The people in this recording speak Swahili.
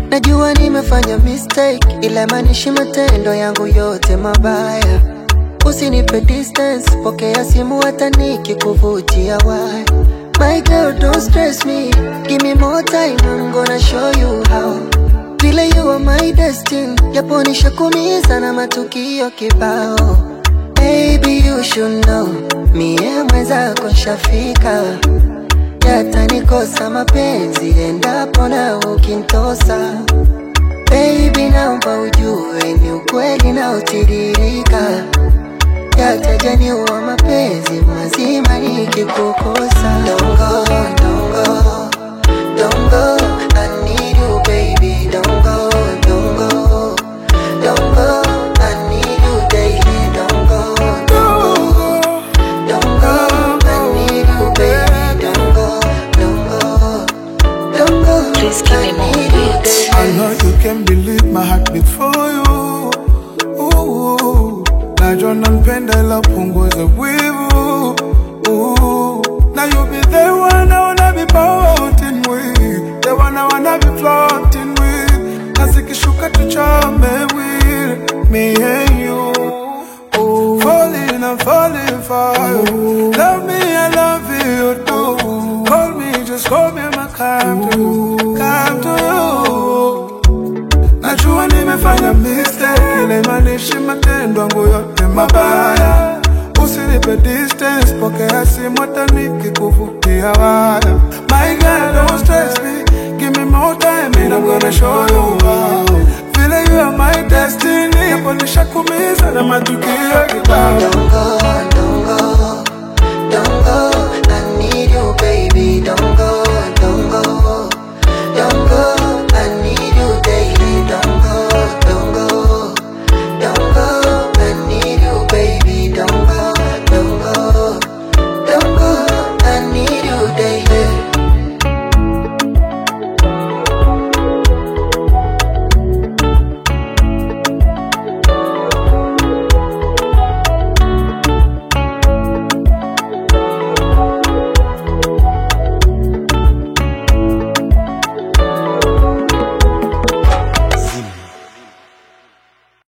Najua nimefanya mistake, ila maanishi matendo yangu yote mabaya. Usinipe distance, pokea simu hata nikikuvutia why. My girl, don't stress me. Give me more time, I'm gonna show you how. Vile you are my destiny, japo nishakumiza na matukio kibao. Baby, you should know, mie mwenzako nshafika. Yatanikosa mapenzi endapo na ukintosa. Baby, naomba ujue ni ukweli na utiririka. Yatajaniua mapenzi mazima nikikukosa. Don't go, don't go, don't go. I need you, baby. Don't go, don't go, don't go. I need you daily. Don't go, don't go, don't go. I need you, baby. Don't go, don't go, don't go. Please give me I more need you beats. daily. I know you can believe my heart beat for you. Ooh, najua nampenda ila punguza wivu. Ooh, now you be the one I wanna be floating with, the one I wanna be floating with. Nasikishuka tuchome with me and you. Ooh, falling, I'm falling for you. Love me, I love you too. Call me, just call me, my come to you, come to you. Najua nimefanya mistake, ile maanishi matendo yangu yote mabaya. Usinipe distance, pokea simu hata nikikuvutia waya. My girl, don't stress me, give me more time and I'm gonna show you how. Vile you are my destiny, hapo nishakumiza na matukio kibao. Don't go,